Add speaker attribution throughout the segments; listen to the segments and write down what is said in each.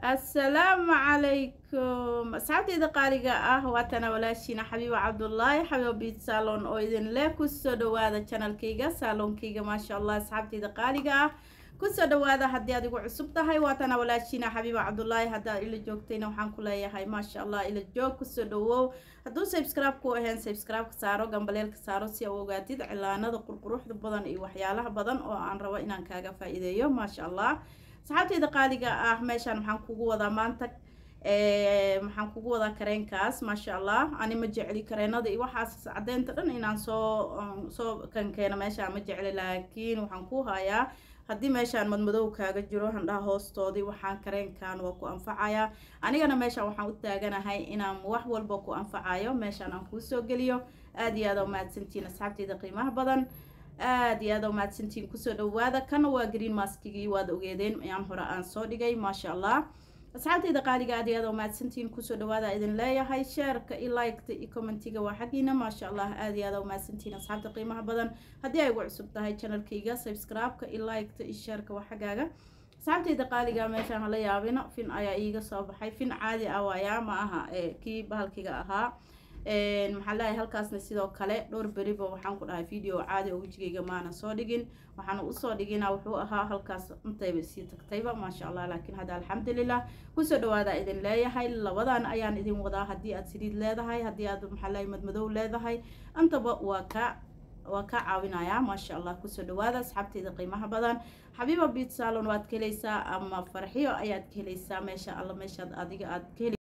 Speaker 1: assalaamu calaykum asxaabteyda qaaliga ah waatana walaashiina xabiiba cabdulaahi xabiiba biit salon oo idin leh kusoo dhawaada janalkayga saaloonkayga maasha allah asxaabteyda qaaliga ah kusoo dhawaada haddii aad igu cusub tahay waatana walaashiina xabiiba cabdulaahi haddaad ila joogtayna waxaan ku leeyahay maasha allah ila joog kusoo dhawow hadduu subscribe ku ahayn subscribe-ka saaro gambaleelka saaro si aa ogaatid cilaanada qurquruxda badan iyo waxyaalaha badan oo aan rabo inaan kaaga faa-iideeyo maasha allah asxaabteyda qaaliga ah meeshaan maxaan kugu wadaa maanta maxaan kugu wadaa kareenkaas maasha allah ani ma jecli kareenada iyo waxaas cadeynta dhan inaan soo soo kankeeno meeshaan ma jecli laakiin waxaan ku hayaa haddii meeshaan madmadow kaaga jiro handhaha hoostoodii waxaan kareenkan waa ku anfacayaa anigana meeshaan waxaan u taaganahay inaan wax walba ku anfacayo meeshaan aan kuu soo geliyo aada iyo aada umahadsantiin asxaabteyda qiimaha badan aada iyo aada umahadsantiin kusoo dhawaada kana waa green maskigii waad ogeedeen ayaan hore aan soo dhigay maasha allah asxaabteyda qaaliga aada iyo aada umahadsantiin kusoo dhawaada idin leeyahay sheerka iyo liketa iyo commentiga waa xaggiina maasha allah aada iyo aada umahadsantiin asxaabta qiimaha badan haddii ay ugu cusub tahay channelkayga subscribe-ka iyo liketa iyo sheerka waa xaggaaga asxaabteyda qaaliga meeshaan hala yaabina fin ayaa iiga soo baxay fin caadi ah waayaa ma aha kii bahalkiga ahaa maxaa leeyahay halkaasna sidoo kale dhowr beriba waxaan ku dhahay video caadi oo wejigayga maana soo dhigin waxaana usoo dhigina wuxuu ahaa halkaas intayba sii tagtayba maasha allah laakiin hadda alxamdulilah kusoo dhawaada idin leeyahay labadan ayaan idin wadaa haddii aad saliid leedahay haddii aad maxaa leeyahay madmadow leedahay intaba waa ka waa ka caawinayaa maasha allah kusoo dhawaada asxaabteyda qiimaha badan xabiiba biit salon waad ka helaysaa ama farxiyo ayaad ka helaysaa meesha alla meeshaad adiga aad ka heli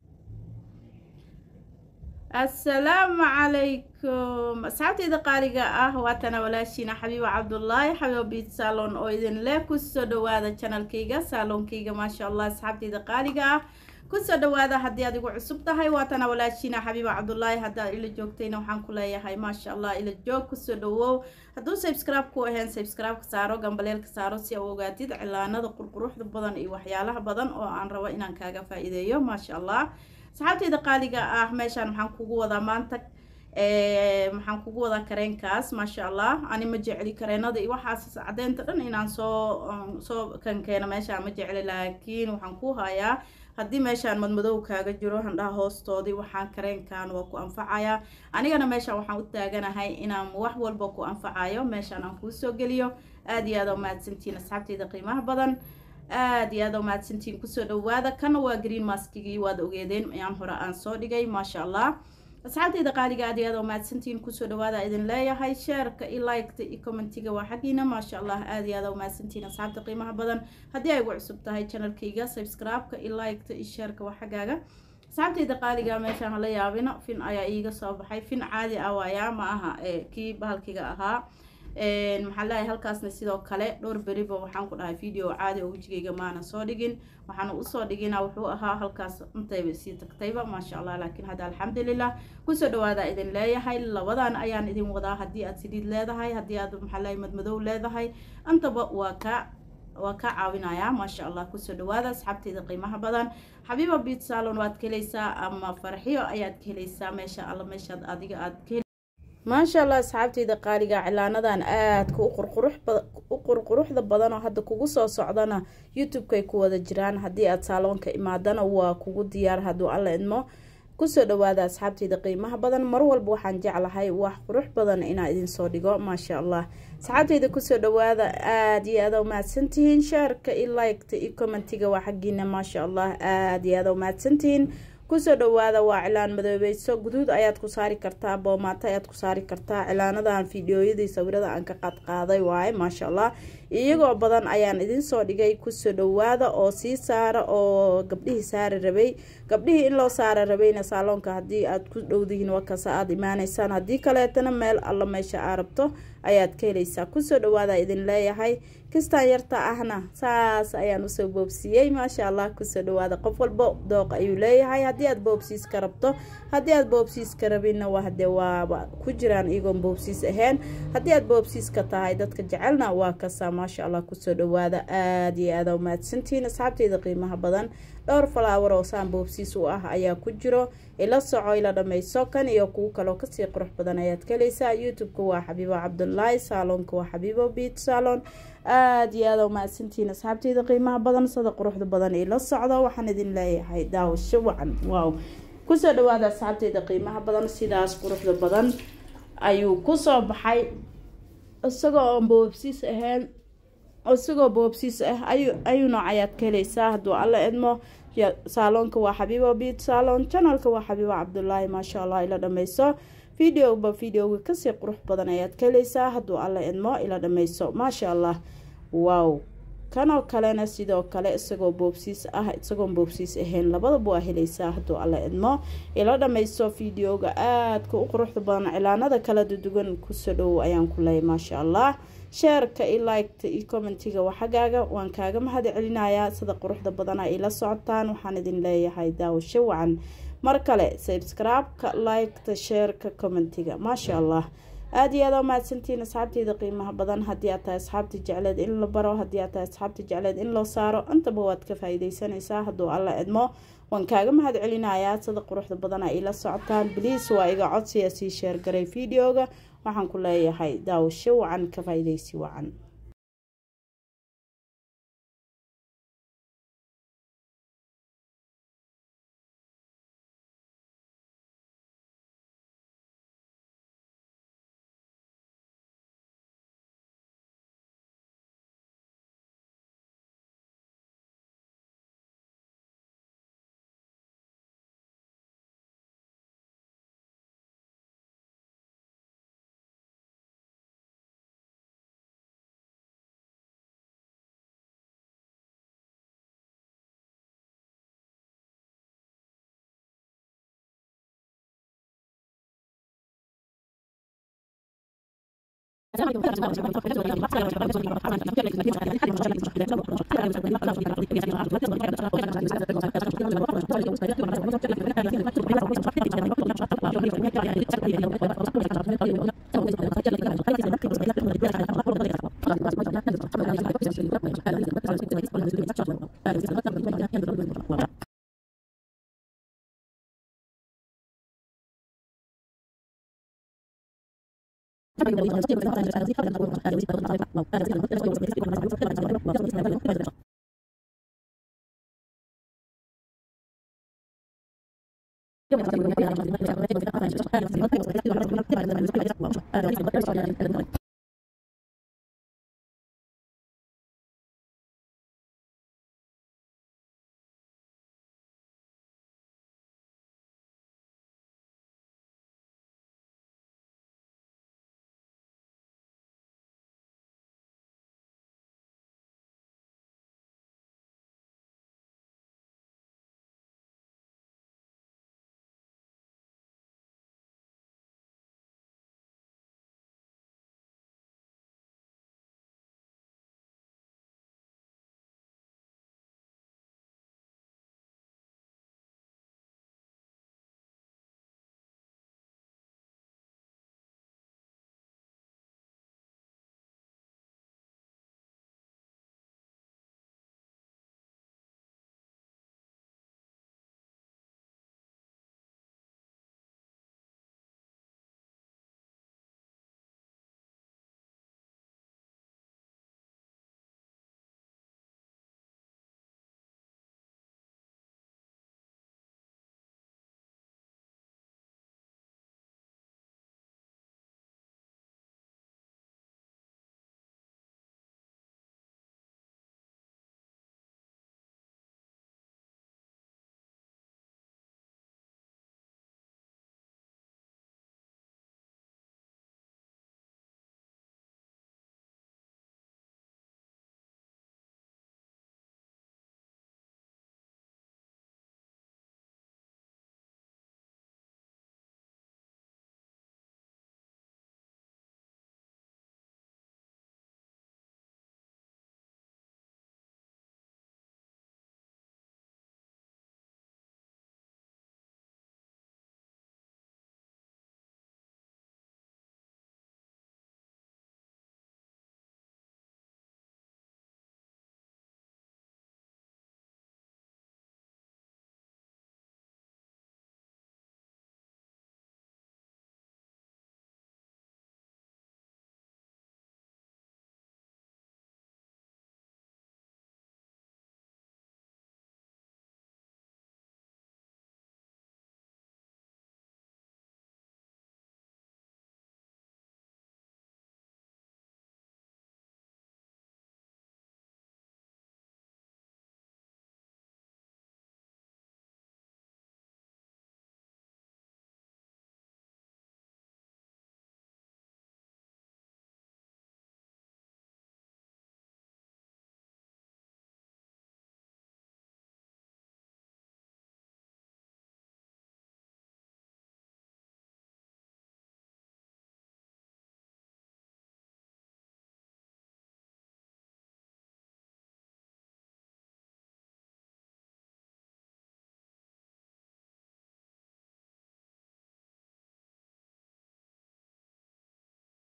Speaker 1: assalaamu calaykum asxaabteyda qaaliga ah waatana walaashiina xabiiba cabdulaahi xabiiba biit salon oo idin leh kusoo dhawaada janalkayga saaloonkayga maasha allah asxaabteyda qaaliga ah kusoo dhawaada haddii aad igu cusub tahay waatana walaashiina xabiiba cabdulaahi haddaad ila joogtayna waxaan ku leeyahay maasha allah ila joog kusoo dhawow hadduu subscribe ku ahayn subscribe-ka saaro gambaleelka saaro si aa ogaatid cilaanada qurquruxda badan iyo waxyaalaha badan oo aan rabo inaan kaaga faa-iideeyo maasha allah asxaabteyda qaaliga ah meeshaan maxaan kugu wadaa maanta maxaan kugu wadaa kareenkaas maasha allah ani ma jecli kareenada iyo waxaas cadeynta dhan inaan soo soo kankeeno meeshaan ma jecli laakiin waxaan ku hayaa haddii meeshaan madmadow kaaga jiro handhaha hoostoodii waxaan kareenkan waa ku anfacayaa anigana meeshaan waxaan u taaganahay inaan wax walba ku anfacayo meeshaan aan kuu soo geliyo aada iyo aada umahadsantiin asxaabteyda qiimaha badan aada iyo aada umahadsantiin kusoo dhawaada kana waa green maskigii waad ogeedeen ayaan hore aan soo dhigay maasha allah asxaabteyda qaaliga aada iyo aada umahadsantiin kusoo dhawaada idin leeyahay sheerka iyo liketa iyo commentiga waa xaggiina maasha allah aada iyo aada umahadsantiin asxaabta qiimaha badan haddii ay ugu cusub tahay channelkayga subscribe-ka iyo liketa iyo sheerka waa xaggaaga asxaabteyda qaaliga meeshaan hala yaabina fin ayaa iiga soo baxay fin caadi ah waayaa ma aha kii bahalkiga ahaa maxaa leeyahay halkaasna sidoo kale dhowr beriba waxaan ku dhahay video caadi oo wejigayga maana soo dhigin waxaana usoo dhigina wuxuu ahaa halkaas intayba sii tagtayba maasha allah laakiin hadda alxamdulilah kusoo dhawaada idin leeyahay labadan ayaan idin wadaa haddii aad saliid leedahay haddii aad maxaa leeyahay madmadow leedahay intaba waa ka waa ka caawinayaa maasha allah kusoo dhawaada asxaabteyda qiimaha badan xabiiba biit salon waad ka helaysaa ama farxiyo ayaad ka helaysaa meesha alla meeshaad adiga aad ka maasha allah asxaabteyda qaaliga cilaanadan aadka u qurquruxda badan oo hadda kugu soo socdana youtube-kay ku wada jiraan haddii aad saaloonka imaadana waa kugu diyaar hadduu alla idmo kusoo dhawaada asxaabteyda qiimaha badan mar walba waxaan jeclahay wax qurux badan inaa idinsoo dhigo maasha allah asxaabteyda kusoo dhawaada aada iyo aada umahadsantihiin sheerka iyo liketa iyo commentiga waa xaggiina maasha allah aada iyo aada umahadsantihiin kusoo dhawaada waa cilaan madoobeyso guduud ayaad ku saari kartaa boomaato ayaad ku saari kartaa cilaanadan fideoyadii sawirada aan ka qaadqaaday waaye maasha allah iyagoo badan ayaan idinsoo dhigay kusoo dhawaada oo sii saara oo gabdhihii saari rabay gabdhihii in loo saara rabayna saaloonka haddii aad ku dhowdihiin wakasa aada imaaneysaan haddii kaleetana meel alla meesha aa rabto ayaad ka helaysaa kusoo dhawaada idin leeyahay kistaan yarta ahna saas ayaan usoo boobsiiyey maasha allah kusoo dhawaada qof walba dooq ayuu leeyahay haddii aad boobsiiska rabto haddii aad boobsiiska rabinna wahde waaba ku jiraan iyagoon boobsiis ahayn haddii aad boobsiiska tahay dadka jecelna waa kasaa maasha allah kusoo dhawaada aada iyo aada umahadsantihiin asxaabteyda qiimaha badan dhowr falaawar oo saan boobsiis u ah ayaa ku jiro ila soco ila dhammayso kan iyo kuwo kaloo kasii qurux badan ayaad ka helaysaa youtube-ka waa xabiibo cabdulaahi saaloonka waa xabiibo biit salon aada iyo aada umahadsantihiin asxaabteyda qiimaha badan sida quruxda badan ee la socdo waxaan idin leeyahay daawasho wacan waaw kusoo dhawaada asxaabteyda qiimaha badan sidaas quruxda badan ayuu kusoo baxay isagoo oon boobsiis ahayn isagoo boobsiis ah ayu ayuu noocayaad ka helaysaa hadduu alla idmo saaloonka waa xabiibo biit saalon janalka waa xabiibo cabdulaahi maasha allah ila dhameyso videoba videoga kasii qurux badan ayaad ka helaysaa hadduu alla idmo ila dhameyso maasha allah wow kanoo kalena sidoo kale isagoo boobsiis ah isagoon boobsiis ahayn labadaba waa helaysaa hadduu alla idmo ila dhameyso videoga aadka u quruxda badan cilaanada kala dudugan kusoo dhowow ayaan ku leeyay maasha allah sheerka iyo liketa iyo commentiga waa xaggaaga waan kaaga mahad celinayaa sida quruxda badana ila socotaan waxaan idin leeyahay daawasho wacan mar kale sabscribe-ka liketa sheerka commentiga maasha allah aada iyo aada u mahadsantiin asxaabteyda qiimaha badan haddii aad tahay asxaabta jecleed in la baro haddii aad tahay asxaabta jecleed in loo saaro intaba waad ka faa-iideysanaysaa hadduu alla idmo waan kaaga mahad celinayaa sida quruxda badana ila socotaan bliis waa iga codsiya sii sheergaray videoga waxaan ku leeyahay daawasho wacan ka faa-ideysi wacan